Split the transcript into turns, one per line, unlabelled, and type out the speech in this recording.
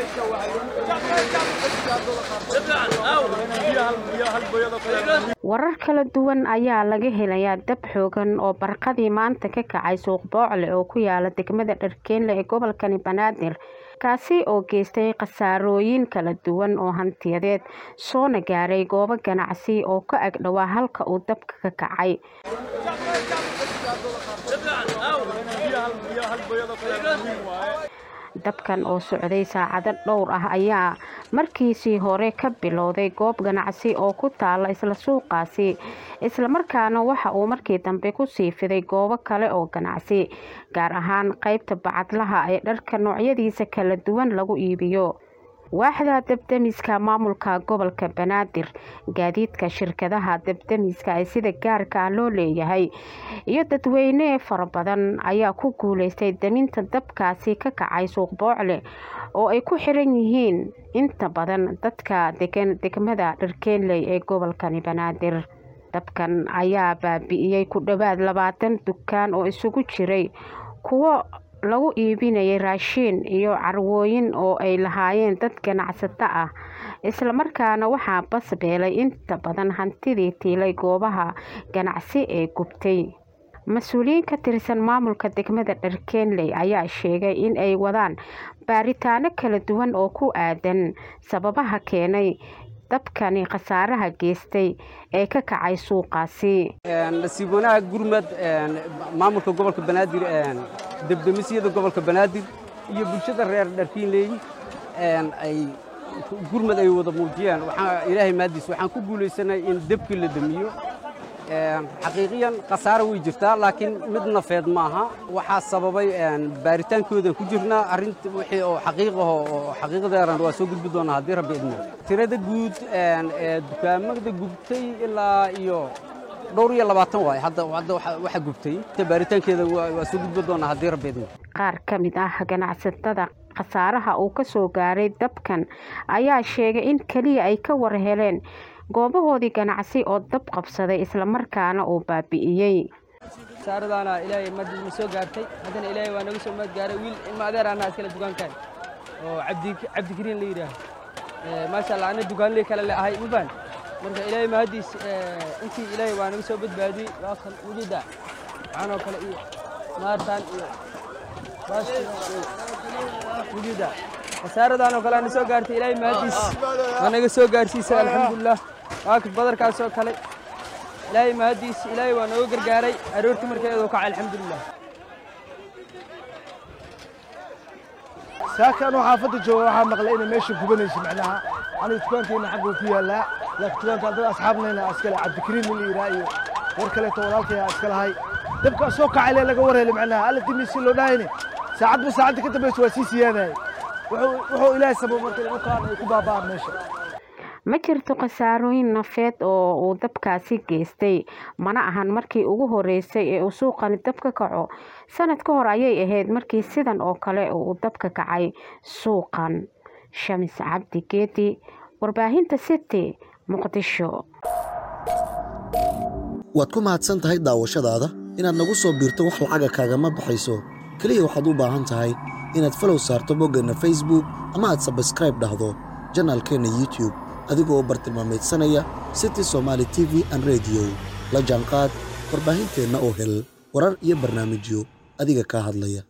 warar kala duwan ayaa laga helayaa dab xoogan oo barqadii maanta ka kacay suuq boocle oo ku yaala degmada dharkeenle ee gobolkani banaadir kaasi oo geystay khasaarooyin kala duwan oo hantiyadeed soona gaaray goobo ganacsi oo ka ag dhowaa halka uu dabka ka kacay dabkan oo socday saacado dhowr ah ayaa markiisii hore ka bilowday goob ganacsi oo ku taala isla suuqaasi islamarkaana waxa uu markii dambe kusii fiday goobo kale oo ganacsi gaar ahaan qeybta bacadlaha ee dharka noocyadiisa kala duwan lagu iibiyo waaxda dabdemiska maamulka gobolka banaadir gaadiidka shirkadaha dabdemiska ee sida gaarka ah loo leeyahay iyo dadweyne fara badan ayaa ku guuleystay daminta dabkaasi ka kacay suuq boocle oo ay ku xiran yihiin inta badan dadka degan degmada dharkeenley ee gobolkani banaadir dabkan ayaa baabi'iyey ku dhowaad labaatan dukaan oo isugu jiray kuwo lagu iibinayay raashiin iyo carwooyin oo ay lahaayeen dad ganacsato ah islamarkaana waxaa basbeelay inta badan hantidii tiilay goobaha ganacsi ee gubtay mas-uuliyiin ka tirsan maamulka degmada dharkeenley ayaa sheegay in ay wadaan baaritaano kala duwan oo ku aadan sababaha keenay dabkani khasaaraha geystay ee ka kacay suuqaasi
nasiib wanaag gurmad maamulka gobolka banaadir debdemisyada gobolka banaadir iyo bulshada reer dharkiinleey ay gurmad ay wada muujiyaan ilaahay maadiis waxaan ku guulaysanay in debkii la demiyo xaqiiqiyan khasaaro way jirtaa laakiin mid nafeed maaha waxaa sababay baaritaankoodan ku jirnaa arrinta wixii oo xaqiiqaho oo xaqiiqadeeran waa soo gudbi doonaa haddii rabbi idmo tirada guud ee dukaamada gubtay ilaa iyo dhowr iyo labaatan waay hadda hadda waxa gubtay baaritaankeeda waa soo gudbi doonaa haddii rabbi idmo
qaar ka mid ah ganacsatada khasaaraha uu ka soo gaaray dabkan ayaa sheegay in keliya ay ka war heleen goobahoodii ganacsi oo dab qabsaday islamarkaana uu baabi'iyey
saaradaana ilaahay madina soo gaartay haddana ilaahay waa naga soo maad gaaray wiil ilma adeer anaa iskale dukaankan oo cabdi cabdikariin la yidhaaho maasha allah ana dukaanley kale le ahay mubaan marka ilaahay mahadiis intii ilaahay waa naga soo badbaadiyey waa kan wujida waxaanoo kale iyo maartaan iyo baastina iyo wujida khasaaradan oo kale ana soo gaartay ilaahay mahadiis waa naga soo gaarsiisay alxamdulilah waa badarkaas oo kale ilaahay mahadiis ilaahay waa nooga gargaaray aroortii markeedu kacay alxamdulilah
saakan oo xaafadda jooga waxaa maqlay inay meesha gubanayso macnaha aniga dukaankeena xagga ku yaallaa laakiin dukaanka dad asxaabnayna iskale cabdikariin la yidhaha iyo war kaleeto walaalkaya iska lahay dabkaa soo kacay lee laga warhelay macnaha alla dimisi loo dhahayne saacadba saacadda ka dambaysa waa sii siyaadayay wuxuu ilaahay sabab marka lagu kaan ay ku baaba'aan meesha
ma jirto khasaarooyin nafeed oo uu dabkaasi geystay mana ahan markii ugu horeysay ee uu suuqani dab ka kaco sanad ka hor ayay ahayd markii sidan oo kale uu dabka kacay suuqan shamis cabdi geedi warbaahinta city muqdisho
waad ku mahadsan tahay daawashadaada inaad nagu soo biirto wax lacaga kaagama baxayso keliya waxaad u baahan tahay inaad falow saarto boggeenna facebook ama aad sabskraib dhahdo janaalkeenna youtube adigoo bartilmaamaydsanaya city somaali t v an rediyo la jaanqaad warbaahinteenna oo hel warar iyo barnaamijyo adiga kaa hadlaya